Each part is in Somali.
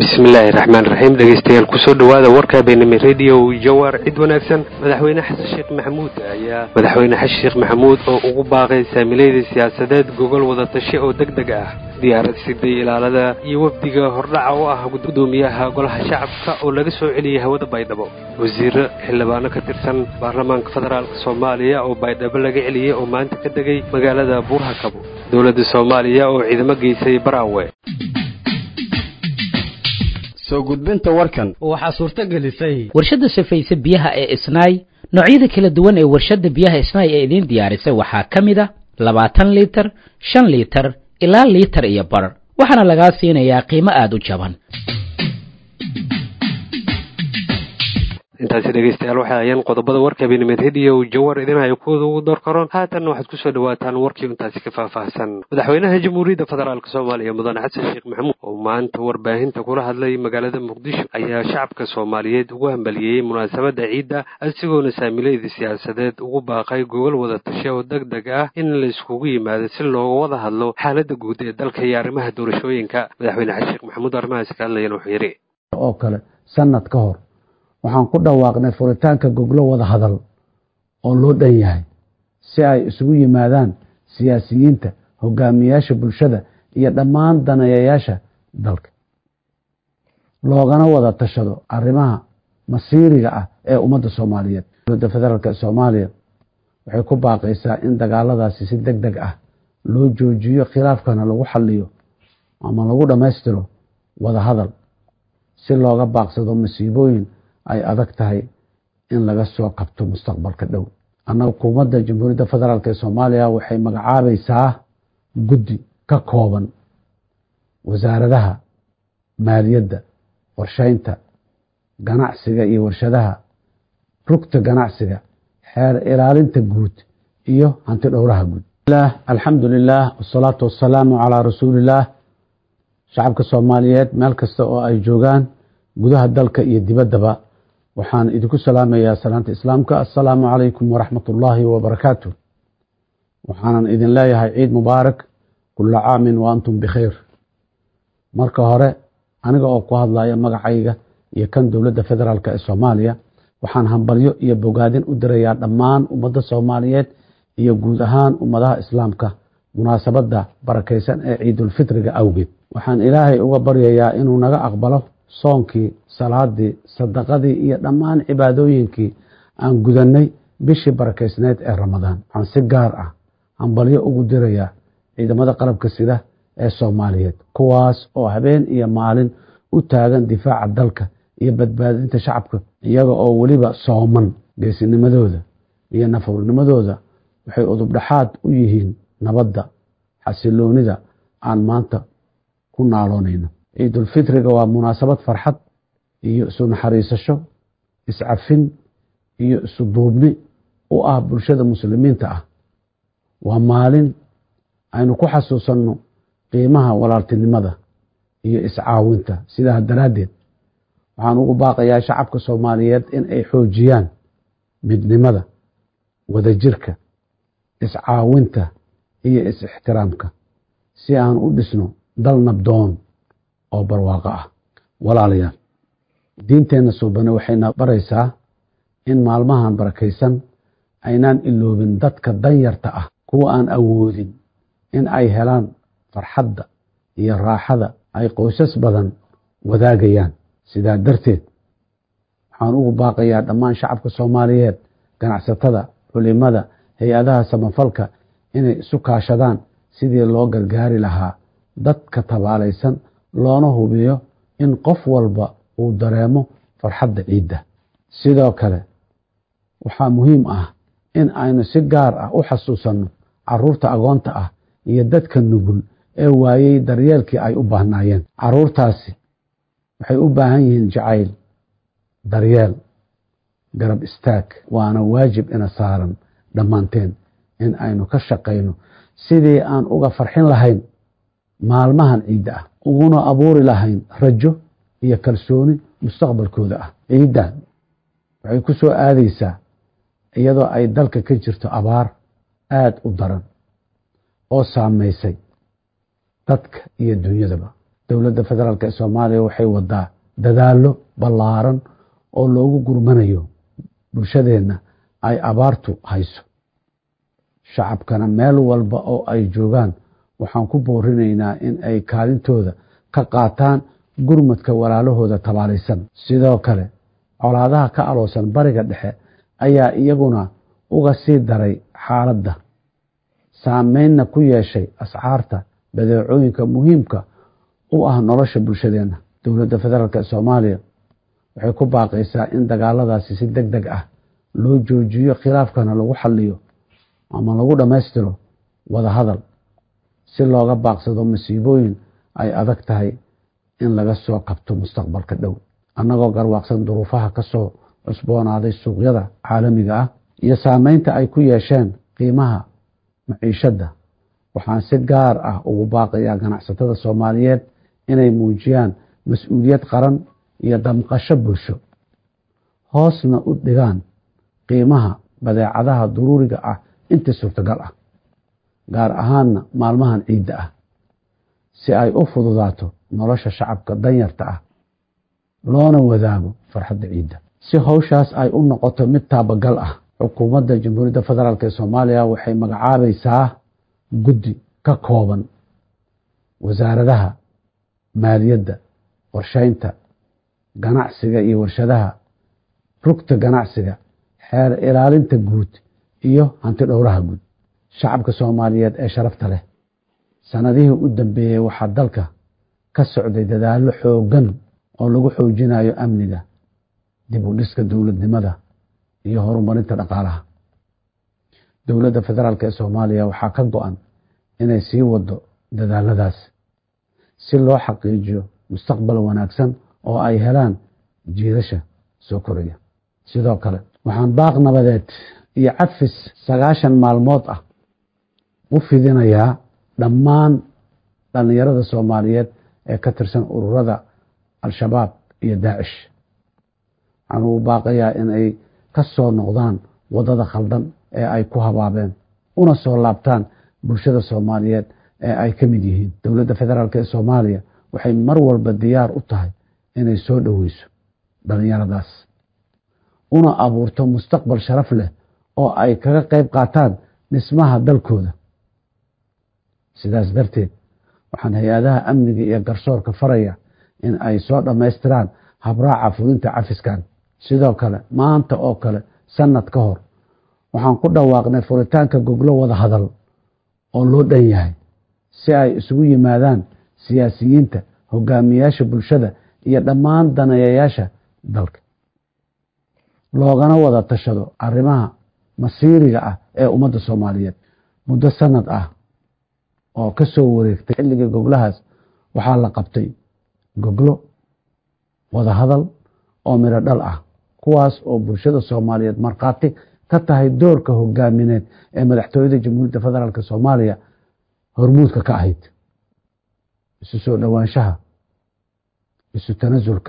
bismillaahi raxmaan raxiim dhegeystayaal kusoo dhowaada warka benami radio jawar cid wanaagsan madaxweyne xasan sheekh maxamuud ayaa madaxweyne xasan sheekh maxamuud oo ugu baaqay saamilayda siyaasadeed gogol wadatashe oo deg deg ah diyaarad siday ilaalada iyo wafdiga hordhaca u ah gudoomiyaha golaha shacabka oo laga soo celiyay hawada baydhabo wasiiro xildhibaano ka tirsan baarlamaanka federaalk soomaaliya oo baydhabo laga celiyey oo maanta ka degay magaalada buurhakabo dowladda soomaaliya oo ciidamo geysay baraawe soo gudbinta warkan waxaa suurto gelisay warshadda safayse biyaha ee isnaay noocyada kala duwan ee warshadda biyaha isnaay ee idiin diyaarisay waxaa ka mid a labaatan liitar shan liitar ilaa liitar iyo bar waxaana lagaa siinayaa qiimo aada u jaban intaasi dhegeystayaal waxay ayaan qodobada warka benimed rediyo jawar idinhayo kuwada ugu door karoon haatan waxaad kusoo dhawaataan warkii intaasi ka faahfaahsan madaxweynaha jamhuuriyadda federaalk soomaaliya mudane xasan sheekh maxamuud oo maanta warbaahinta kula hadlay magaalada muqdisho ayaa shacabka soomaaliyeed ugu hambaliyeyey munaasabadda ciidda isagoona saamilayda siyaasadeed ugu baaqay gogol wada tashe oo deg deg ah in la iskugu yimaado si looga wada hadlo xaaladda guud ee dalka iyo arrimaha doorashooyinka madaxweyne xasan sheekh maxamuud arrimahaasi ka hadlayan wuxuu yidhi oo kale sanad ka hor waxaan ku dhawaaqnay furitaanka goglo wada hadal oo loo dhan yahay si ay isugu yimaadaan siyaasiyiinta hogaamiyaasha bulshada iyo dhammaan daneeyayaasha dalka loogana wada tashado arrimaha masiiriga ah ee ummadda soomaaliyeed dowladda federaalk soomaaliya waxay ku baaqaysaa in dagaaladaasi si deg deg ah loo joojiyo khilaafkana lagu xaliyo ama lagu dhammaystiro wada hadal si looga baaqsado masiibooyin ay adag tahay in laga soo qabto mustaqbalka dhow annaga xukuumadda jamhuuriyadda federaalk ee soomaaliya waxay magacaabaysaa guddi ka kooban wasaaradaha maaliyadda qorsheynta ganacsiga iyo warshadaha rugta ganacsiga xeer ilaalinta guud iyo hanti dhowraha guud alxamdu lilah wasalaatu wasalaamu calaa rasuulillaah shacabka soomaaliyeed meel kasta oo ay joogaan gudaha dalka iyo dibaddaba waxaan idinku salaamayaa salaanta islaamka assalaamu calaykum waraxmat ullaahi wabarakaatu waxaanan idin leeyahay ciid mubaarak kula caamin wa antum bikhayr marka hore aniga oo ku hadlaya magacayga iyo kan dowladda federaalk ee soomaaliya waxaan hambalyo iyo bogaadin u dirayaa dhammaan ummadda soomaaliyeed iyo guud ahaan ummadaha islaamka munaasabadda barakaysan ee ciidulfitriga awgeed waxaan ilaahay uga baryayaa inuu naga aqbalo soonkii salaadii sadaqadii iyo dhammaan cibaadooyinkii aan gudannay bishii barakaysneyd ee ramadaan waxaan si gaar ah hambalyo ugu dirayaa ciidamada qalabka sida ee soomaaliyeed kuwaas oo habeen iyo maalin u taagan difaaca dalka iyo badbaadinta shacabka iyaga oo weliba sooman geesinimadooda iyo nafowrnimadooda waxay udubdhaxaad u yihiin nabadda xasiloonida aan maanta ku naaloonayno ciidulfitriga waa munaasabad farxad iyo isu naxariisasho iscafin iyo isu duubni u ah bulshada muslimiinta ah waa maalin aynu ku xasuusanno qiimaha walaaltinimada iyo iscaawinta sidaa daraaddeed waxaan ugu baaqayaa shacabka soomaaliyeed in ay xoojiyaan midnimada wadajirka iscaawinta iyo is-ixtiraamka si aan u dhisno dal nabdoon oo barwaaqo ah walaalayaal diinteenna suubane waxayna baraysaa in maalmahan barakaysan aynaan iloobin dadka danyarta ah kuwa aan awoodin in ay helaan farxadda iyo raaxada ay qoysas badan wadaagayaan sidaa darteed waxaan ugu baaqayaa dhammaan shacabka soomaaliyeed ganacsatada culimada hay-adaha samafalka inay isu kaashadaan sidii loo gargaari lahaa dadka tabaalaysan loona hubiyo in qof walba uu dareemo farxadda ciidda sidoo kale waxaa muhiim ah in aynu si gaar ah u xasuusanno caruurta agoonta ah iyo dadka nugul ee waayey daryeelkii ay u baahnaayeen caruurtaasi waxay u baahan yihiin jacayl daryeel garab istaag waana waajib ina saaran dhammaanteen in aynu ka shaqayno sidii aan uga farxin lahayn maalmahan ciidda ah uguna abuuri lahayn rajo iyo kalsooni mustaqbalkooda ah ciiddan waxay ku soo aadaysaa iyadoo ay dalka ka jirto abaar aada u daran oo saamaysay dadka iyo dunyadaba dowladda federaalk ee soomaaliya waxay wadaa dadaallo ballaaran oo loogu gurmanayo bulshadeenna ay abaartu hayso shacabkana meel walba oo ay joogaan waxaan ku boorinaynaa in ay kaalintooda ka qaataan gurmadka walaalahooda tabaalaysan sidoo kale colaadaha ka aloosan bariga dhexe ayaa iyaguna uga sii daray xaaladda saameynna ku yeeshay ascaarta badeecooyinka muhiimka u ah nolosha bulshadeenna dowladda federaalk ee soomaaliya waxay ku baaqaysaa in dagaaladaasi si deg deg ah loo joojiyo khilaafkana lagu xaliyo ama lagu dhammaystiro wada hadal si looga baaqsado masiibooyin ay adag tahay in laga soo qabto mustaqbalka dhow annagoo garwaaqsan duruufaha ka soo cusboonaaday suuqyada caalamiga ah iyo saameynta ay ku yeesheen qiimaha maciishadda waxaan si gaar ah ugu baaqayaa ganacsatada soomaaliyeed inay muujiyaan mas-uuliyad qaran iyo damqasho bulsho hoosna u dhigaan qiimaha badeecadaha duruuriga ah inta suurtagal ah gaar ahaanna maalmahan ciidda ah si ay u fududaato nolosha shacabka danyarta ah loona wadaago farxadda ciidda si howshaas ay u noqoto mid taabagal ah xukuumadda jamhuuriyadda federaalk ee soomaaliya waxay magacaabaysaa guddi ka kooban wasaaradaha maaliyadda qorsheynta ganacsiga iyo warshadaha rugta ganacsiga xeer ilaalinta guud iyo hanti dhowraha guud shacabka soomaaliyeed ee sharafta leh sanadihii u dambeeyey waxaa dalka ka socday dadaallo xooggan oo lagu xoojinayo amniga dib u dhiska dowladnimada iyo horumarinta dhaqaalaha dowladda federaalk ee soomaaliya waxaa ka go-an inay sii wado dadaaladaas si loo xaqiijiyo mustaqbal wanaagsan oo ay helaan jiilasha soo koraya sidoo kale waxaan baaq nabadeed iyo cafis sagaashan maalmood ah u fidinayaa dhammaan dhallinyarada soomaaliyeed ee ka tirsan ururada al-shabaab iyo daacish waxaan ugu baaqayaa in ay ka soo noqdaan waddada khaldan ee ay ku habaabeen una soo laabtaan bulshada soomaaliyeed ee ay ka mid yihiin dowladda federaalk ee soomaaliya waxay mar walba diyaar u tahay inay soo dhoweyso dhallinyaradaas una abuurto mustaqbal sharaf leh oo ay kaga qayb qaataan dhismaha dalkooda sidaas darteed waxaan hay-adaha amniga iyo garsoorka faraya in ay soo dhammaystiraan habraaca fulinta cafiskan sidoo kale maanta oo kale sanad ka hor waxaan ku dhawaaqnay furitaanka goglo wada hadal oo loo dhan yahay si ay isugu yimaadaan siyaasiyiinta hogaamiyaasha bulshada iyo dhammaan daneeyayaasha dalka loogana wada tashado arrimaha masiiriga ah ee ummadda soomaaliyeed muddo sanad ah oo ka soo wareegtay xilligii goglahaas waxaa la qabtay goglo wada hadal oo midho dhal ah kuwaas oo bulshada soomaaliyeed markhaati ka tahay doorka hogaamineed ee madaxtooyada jamhuuriyadda federaalk soomaaliya hormuudka ka ahayd isu soo dhowaanshaha isu tanasulka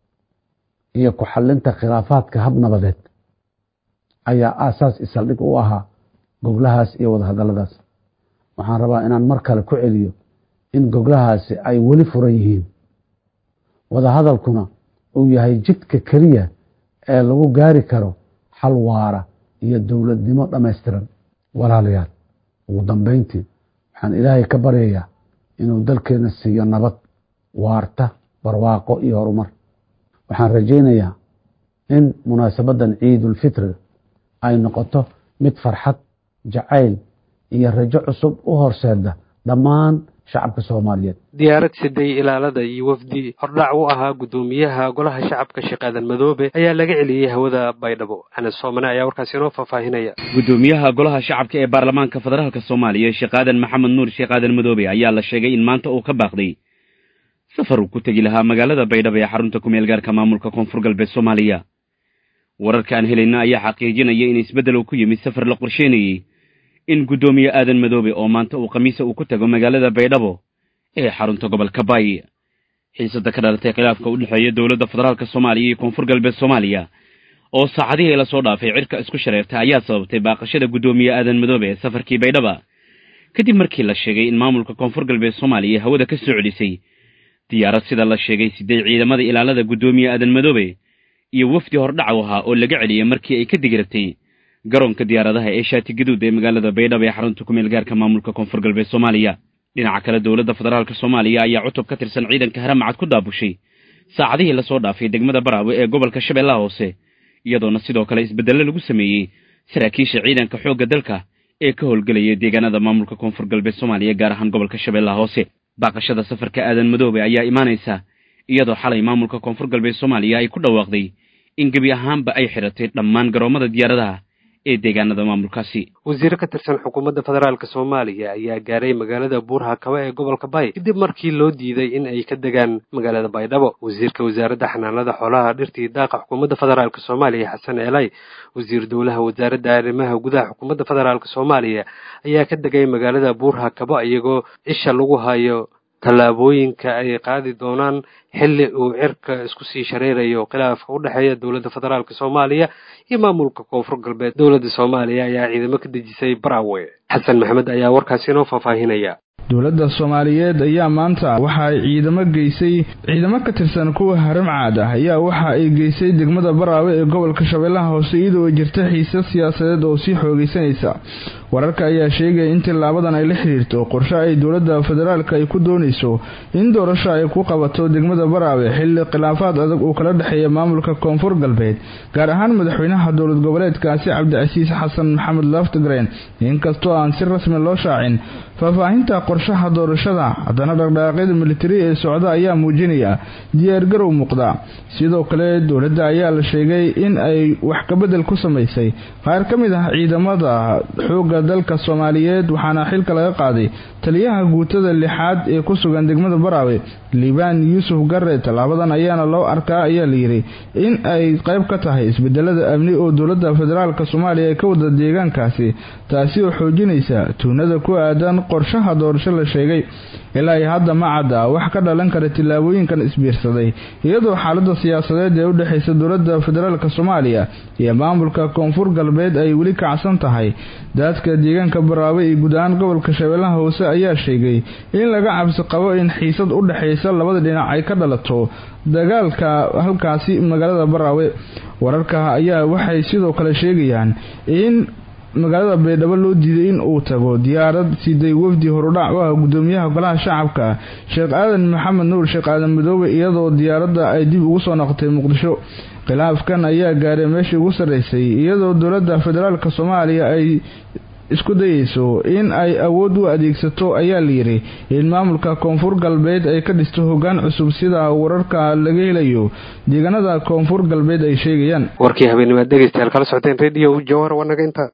iyo ku xalinta khilaafaadka hab nabadeed ayaa aasaas isaldhig u ahaa goglahaas iyo wadahadalladaas waxaan rabaa inaan mar kale ku celiyo in goglahaasi ay weli furan yihiin wadahadalkuna uu yahay jidka keliya ee lagu gaari karo xal waara iyo dowladnimo dhammaystiran walaalayaal ugu dambeyntii waxaan ilaahay ka baryayaa inuu dalkeena siiyo nabad waarta barwaaqo iyo horumar waxaan rajaynayaa in munaasabaddan ciidulfitri ay noqoto mid farxad jacayl iyo rajo cusub u horseeda dhammaan shacabka soomaaliyeed diyaarad siday ilaalada iyo wafdi hordhac u ahaa guddoomiyaha golaha shacabka sheekh aadan madoobe ayaa laga celiyey hawada baydhabo anas soomane ayaa warkaasi inoo faahfaahinaya guddoomiyaha golaha shacabka ee baarlamaanka federaalka soomaaliya sheekh aadan maxamed nuur sheekh aadan madoobe ayaa la sheegay in maanta uu ka baaqday safar uu ku tegi lahaa magaalada baydhabo ee xarunta kumeel gaarka maamulka koonfur galbeed soomaaliya wararka aan helayna ayaa xaqiijinaya in isbeddel uu ku yimid safar la qorsheynayey in guddoomiye aadan madoobe oo maanta uu khamiisa uu ku tago magaalada baydhabo ee xarunta gobolka baay xiisada ka dhalatay khilaafka u dhexeeya dowladda federaalka soomaaliya iyo koonfur galbeed soomaaliya oo saacadihii la soo dhaafay cirka isku shareertay ayaa sababtay baaqashada guddoomiye aadan madoobe ee safarkii baydhaba kadib markii la sheegay in maamulka koonfur galbeed soomaaliya hawada ka soo celisay diyaarad sida la sheegay siday ciidamada ilaalada guddoomiye aadan madoobe iyo wafdi hordhacu ahaa oo laga celiyey markii ay ka digirtay garoonka diyaaradaha ee shaati gaduud ee magaalada baydhabo ee xarunta kumeel gaarka maamulka koonfur galbeed soomaaliya dhinaca kale dowladda federaalk soomaaliya ayaa cutub ka tirsan ciidanka haramacad ku daabushay saacadihii lasoo dhaafay degmada baraawe ee gobolka shabeellaha hoose iyadoona sidoo kale isbeddello lagu sameeyey saraakiisha ciidanka xoogga dalka ee ka howlgelaya deegaanada maamulka koonfur galbeed soomaaliya gaar ahaan gobolka shabeellaha hoose baaqashada safarka aadan madoobe ayaa imaanaysa iyadoo xalay maamulka koonfur galbeed soomaaliya ay ku dhawaaqday in gebi ahaanba ay xidhatay dhammaan garoomada diyaaradaha ee deegaanada maamulkaasi wasiire ka tirsan xukuumadda federaalk soomaaliya ayaa gaaray magaalada buurhakaba ee gobolka bay kadib markii loo diiday in ay ka degaan magaalada baydhabo wasiirka wasaaradda xanaanada xoolaha dhirtii daaqa xukuumadda federaalk soomaaliya xasan eelay wasiir dowlaha wasaaradda arrimaha gudaha xukuumadda federaalk soomaaliya ayaa ka degay magaalada buurhakaba iyagoo isha lagu hayo tallaabooyinka ay qaadi doonaan xilli uu cirka isku sii shareerayo khilaafka u dhexeeya dowladda federaalk soomaaliya iyo maamulka koonfur galbeed dowladda soomaaliya ayaa ciidamo ka dejisay barawe xasan maxamed ayaa warkaasi inoo faahfaahinaya dowladda soomaaliyeed ayaa maanta waxa ay ciidamo geysay ciidamo ka tirsan kuwa haramcaad ah ayaa waxa ay geysay degmada baraawe ee gobolka shabeellaha hoose iyadoo ay jirta xiise siyaasadeed oo sii xoogeysanaysa wararka ayaa sheegaya in tilaabadan ay la xiriirto qorshe ay dowladda federaalk ay ku doonayso in doorasho ay ku qabato degmada baraawe xilli khilaafaad adag uu kala dhexeeya maamulka koonfur galbeed gaar ahaan madaxweynaha dowlad goboleedkaasi cabdicasiis xasan maxamed laftgren inkastoo aan si rasmi loo shaacin faahfaahinta qorshaha doorashada haddana dhaqdhaqaaqyada militari ee socda ayaa muujinaya diyaargarow muuqda sidoo kale dowladda ayaa la sheegay in ay wax kabedel ku samaysay qaar ka mid ah ciidamada xoogga dalka soomaaliyeed waxaana xilka laga qaaday taliyaha guutada lixaad ee ku sugan degmada baraawe liibaan yuusuf garre tallaabadan ayaana loo arkaa ayaa layidhi in ay qayb ka tahay isbedelada amni oo dowladda federaalk soomaaliya ay ka wada deegaankaasi taasi oo xoojinaysa tuunada ku aadan qorshaha doorasho la sheegay ilaa ay hadda ma cadda wax ka dhalan kara tillaabooyinkan isbiirsaday iyadoo xaalada siyaasadeed ee u dhexaysa dowladda federaalk soomaaliya iyo maamulka koonfur galbeed ay weli kacsan tahay daadka deegaanka baraawe iyo guud ahaan gobolka shabeellaha hoose ayaa sheegay in laga cabsi qabo in xiisad u dhexaysa labada dhinac ay ka dhalato dagaalka halkaasi magaalada baraawe wararka ayaa waxay sidoo kale sheegayaan in magaalada baydhabo loo diiday in uu tago diyaarad siday wafdi horudhac u ah gudoomiyaha golaha shacabka sheekh aadan maxamed nuur sheekh aadan madoobe iyadoo diyaaradda ay dib ugu soo noqotay muqdisho khilaafkan ayaa gaaray meeshii ugu sarreysay iyadoo dowladda federaalk soomaaliya ay isku dayeyso in ay awood u adeegsato ayaa layidhi in maamulka koonfur galbeed ay ka dhisto hoggaan cusub sida wararka laga helayo deegaanada koonfur galbeed ay sheegayaan warkii habeenimaad dhegeystayaal kala socoteen rediyo jawhar waa naga inta